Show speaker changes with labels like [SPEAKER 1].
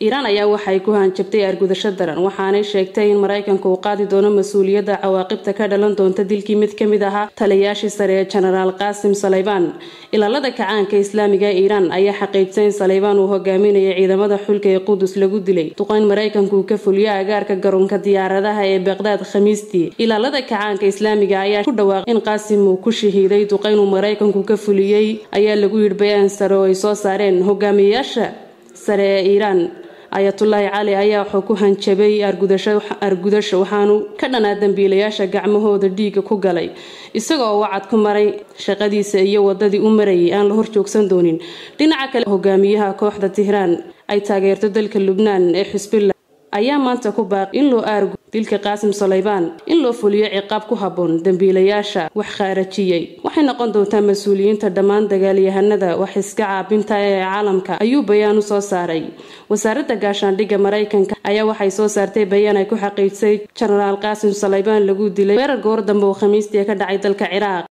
[SPEAKER 1] iiraan ayaa waxay ku hanjabtay argudasho daran waxaanay sheegtay in maraykanka uu qaadi doono mas-uuliyadda cawaaqibta ka dhalan doonta dilkii mid ka mid ahaa taliyayaashii sare ee jenaraal qaasim saleybaan ilaalada kacaanka islaamiga ee iiraan ayaa xaqiijisay in saleybaan uu hogaaminayay ciidamada xulka ee qudus lagu dilay duqeyn maraykanku uu ka fuliyo agaarka garoonka diyaaradaha ee beqdaad khamiistii ilaalada kacaanka islaamiga ayaa ku dhawaaqay in qaasim uu ku shahiiday duqeyn uu maraykanku ka fuliyey ayaa lagu yidhi bayaan sare oo ay soo saareen hogaamiyayaasha sare ee iiraan ayatullaahi cali ayaa wuxuu ku hanjabay argudasho waxaanu ka dhanaa dambiilayaasha gacmahooda dhiiga ku galay isaga oo wacad ku maray shaqadiisa iyo wadadii u marayay aan la horjoogsan doonin dhinaca kale hogaamiyaha kooxda tihraan ay taageerto dalka lubnaan ee xusbillah ayaa maanta ku baaqi in loo aargu dilka qaasim saleybaan in loo fuliyo ciqaab ku habboon dambiilayaasha wax khaarajiyey waxay noqon doontaa mas-uuliyiinta dhammaan dagaalyahanada wax iska caabinta ee caalamka ayuu bayaan u soo saaray wasaaradda gaashaandhigga maraykanka ayaa waxay soo saartay bayaan ay ku xaqiijisay jenaraal qaasim saleybaan lagu dilay weerar goor dambe oo khamiistii ka dhacay dalka ciraaq